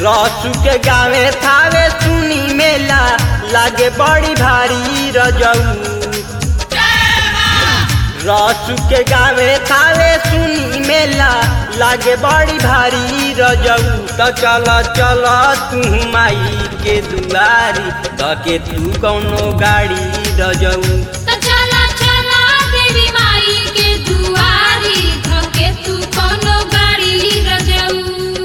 रसू के गावे थावे सुनी मेला लागे बड़ी भारी रजऊ रसू के गावे थावे सुनी मेला लागे बड़ी भारी रजऊ त चल चल तू माई के दुआरी त के तू कौनो गाड़ी रजऊ त चला चला देवी माई के दुआरी धके तू कोनो गाड़ी रजऊ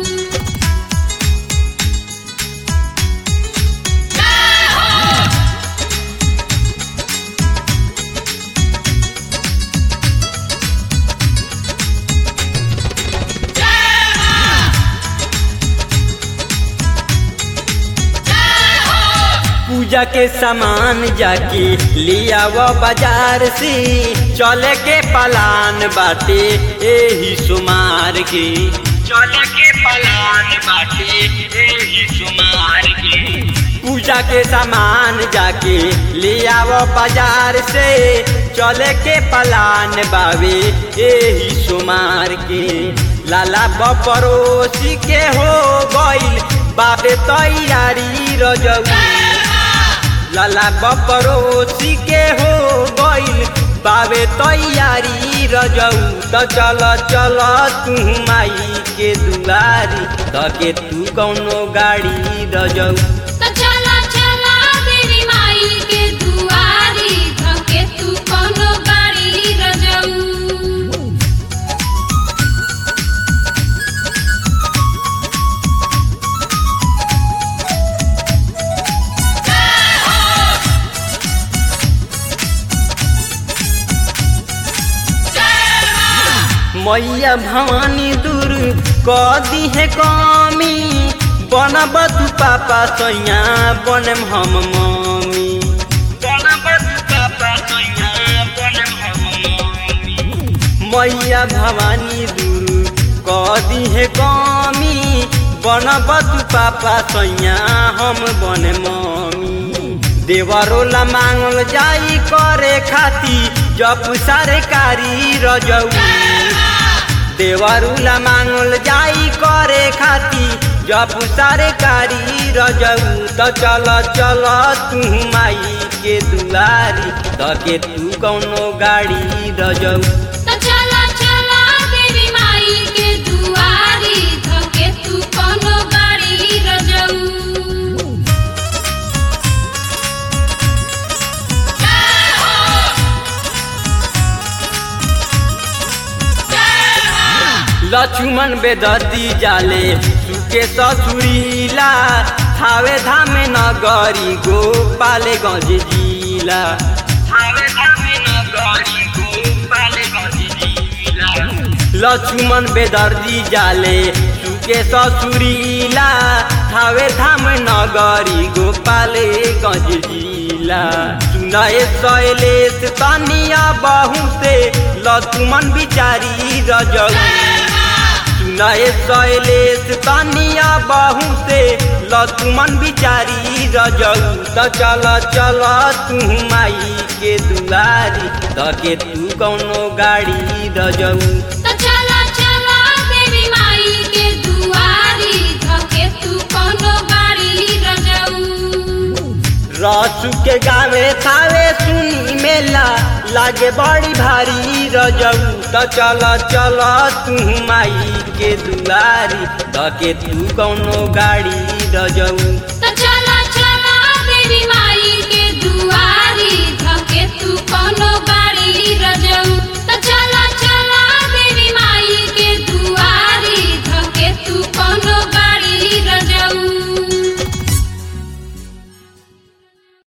पूजा के सामान जाके लिया वो बाजार से चले के पलान बाटे एही सुमार के चले के पलान बाटे एही सुमार के पूजा के सामान जाके लिया वो बाजार से चले के पलान बावे एही सुमार के लाला बपरोसी के हो गइल बाबे तैयारी रजऊ लाला बपरोसी के हो गइल बाबे तैयारी रजऊ त चल चल तू माई के दुआरी त के तू कौनो गाड़ी रजऊ त चला चला देवी माई के दुआरी धके तू कोनो गाड़ी रजऊ मैया भवानी दूर क दी है कमी बनब तू पापा सैया बनम हम मम्मी बनब तू पापा सैया बनम हम मम्मी मैया भवानी दूर क दी है कमी बनब तू पापा सैया हम बन मम्मी देवरोला मांगल जाई करे खाती जप सरकारी रजऊ देवरुला मांगल जाई करे खाती जप सरकारी रजऊ त चल चल तू माई के दुआरी त के तू कौनो गाड़ी रजऊ त चला चला देवी माई के दुआरी धके तू कोनो गाड़ी रजऊ लक्ष्मण बेदर्दी जाले सुके ससुरीला थावे धामे नगरी गोपाले गंज जिला थावे धामे नगरी गोपाले गंज जिला लक्ष्मण बेदर्दी जाले सुके ससुरीला थावे धाम नगरी गोपाले गंज जिला सुनाए शैलेश तनिया बहु से लक्ष्मण बिचारी रजऊ सुनाए शैलेश तनिया बहु से लक्ष्मण बिचारी रजऊ त चल चल तू माई के दुआरी त के तू कौनो गाड़ी रजऊ त चला चला देवी माई के दुआरी धके तू कोनो गाड़ी रजऊ रसू के गावे थावे सुनी मेला लागे बड़ी भारी रजऊ त चल चल तू माई के दुआरी त के तू कौनो गाड़ी रजऊ